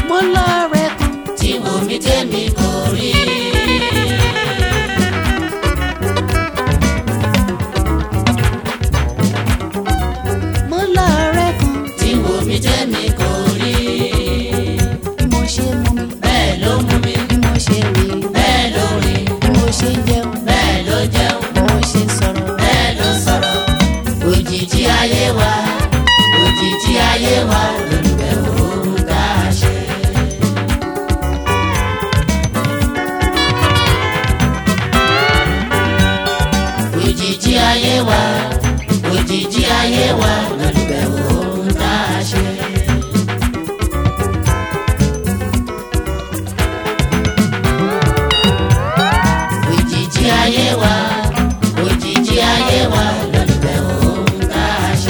mo lọ́ọ̀rẹ́ kan tí wò mí tèmi kò rí. mo lọ́ọ̀rẹ́ kan tí wò mí tèmi kò rí. bí mo ṣe mú mi bẹ́ẹ̀ ló mú mi bí mo ṣe rìn bẹ́ẹ̀ ló rìn bí mo ṣe jẹun bẹ́ẹ̀ ló jẹun bí mo ṣe sọ̀rọ̀ bẹ́ẹ̀ ló sọ̀rọ̀. òjijì ayé wa òjijì ayé wa lólùfẹ́ òun tá a ṣe. òjijì ayé wa òjijì ayé wa lólùfẹ́ òun tá a ṣe. òjijì ayé wa òjijì ayé wa lólùfẹ́ òun tá a ṣe.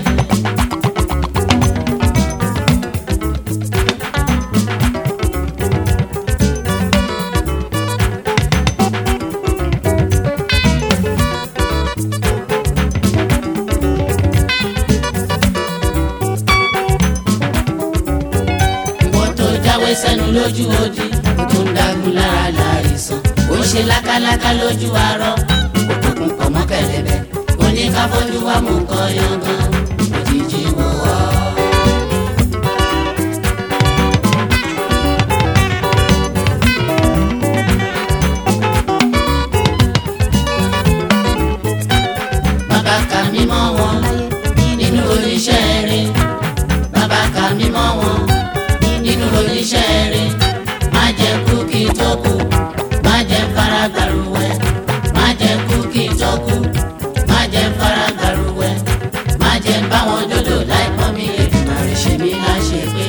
ìwọ tó jáwé sẹ́nu lójú odi ó tún dágun lára láìsàn ó ń ṣe lákáláká lójú arọ òkùnkùn pọ̀ mọ́ kẹ̀lẹ́bẹ̀ ó ní ká fojú wa mú nǹkan yangan òjijì wò wá. bàbá ka mímọ́ wọn nínú oníṣẹ́ rẹ̀ bàbá ka mímọ́ wọn nínú oníṣẹ́ rẹ̀ má jẹ́ kú kí tó kú má jẹ́ fara gbàrúwẹ̀ má jẹ́ kú kí tó kú má jẹ́ fara gbàrúwẹ̀ má jẹ́ báwọn dodo láì pọ́n mi Èdùmàrè ṣe mí láṣẹ pé.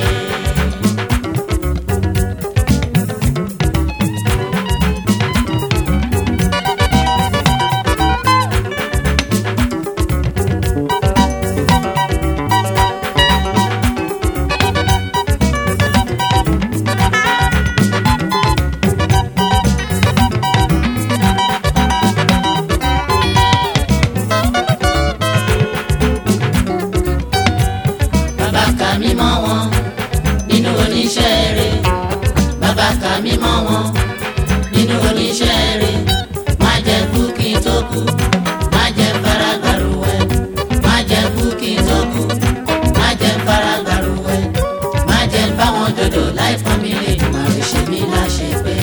bàbá ka mímọ́ wọn nínú oníṣẹ́ rẹ̀ bàbá ka mímọ́ wọn nínú oníṣẹ́ rẹ̀ má jẹ́ kú kí n tó kú má jẹ́ fara gbàrúwẹ̀ má jẹ́ kú kí n tó kú má jẹ́ fara gbàrúwẹ̀ má jẹ́ báwọn dodo láì pọ́n mi lè dùn àrè ṣe mí láṣẹ pé.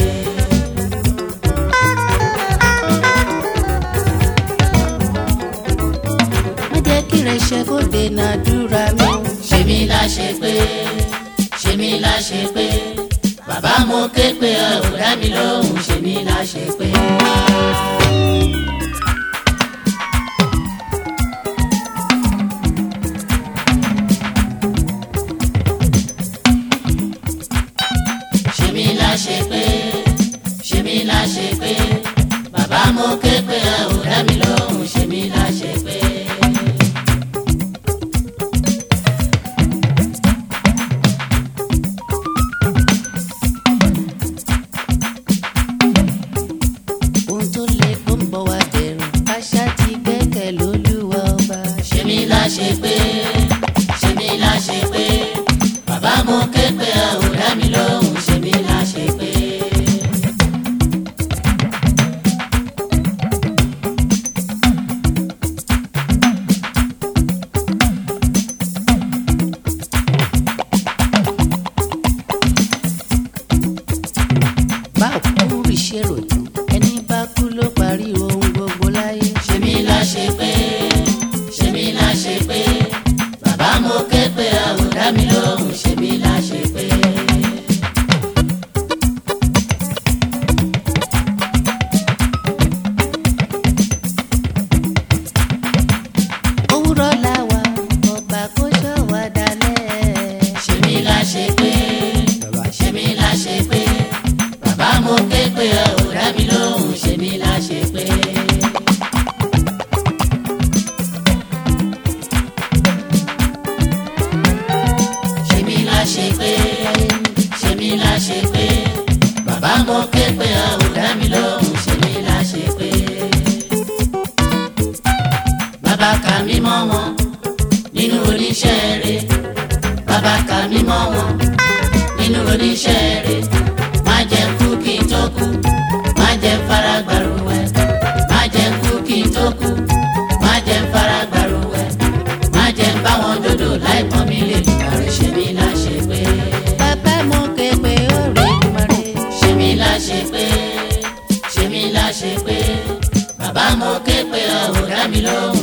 má jẹ́ kí rẹ̀ ṣe kó dènà àdúrà mi ṣe mí láṣẹ pé ṣe mí láṣẹ pé bàbá mo ké pé ẹ ò dá mi lóhùn ṣe mí láṣẹ pé. ṣe mí láṣẹ pé ṣe mí láṣẹ pé bàbá mo ké pé ẹ ò dá mi lóhùn ṣe mí láṣẹ pé. ohun tó lè kó ń bọ̀ wá dẹ̀rùn àṣà ti gbẹ́kẹ̀ lólúwa ọba ṣe mí láṣẹ pé ṣe mí láṣẹ pé bàbá mo ké pé ẹ ò dá mi lóhùn ṣe mí láṣẹ pé. bá òkú rí ṣèrò tán ẹni bá kú ló parí ohun gbogbo láyé ṣe mí láṣẹ pé ṣe mí láṣẹ pé bàbá mo ké pé ẹ ò dá mi lóhùn ṣe mí láṣẹ pé. òwúrọ̀ làwà ọba kó ṣọ́ wa dalẹ̀ ṣe mí láṣẹ pé ṣe mí láṣẹ pé bàbá mo ké pé ẹ ò dá mi lóhùn ṣe mí láṣẹ pé. ṣe mí láṣẹ pé ṣe mí láṣẹ pé bàbá mo ké pé ẹ ò dá mi lóhùn ṣe mí láṣẹ pé. bàbá ka mímọ́ wọn nínú oníṣẹ́ rẹ̀ bàbá ka mímọ́ wọn nínú oníṣẹ́ rẹ̀ má jẹ́ kú kí n tó kú má jẹ́ fara gbàrúwẹ̀ má jẹ́ kú kí n tó kú má jẹ́ fara gbàrúwẹ̀ má jẹ́ báwọn dòdò láì pọ́n mi lè lùmọ̀rẹ́ ṣe mí láṣẹ pé bàbá mo ké pé ó rí mọ́rẹ́. ṣe mí láṣẹ pé ṣe mí láṣẹ pé bàbá mo ké pé ọ̀ ò dá mi lóhùn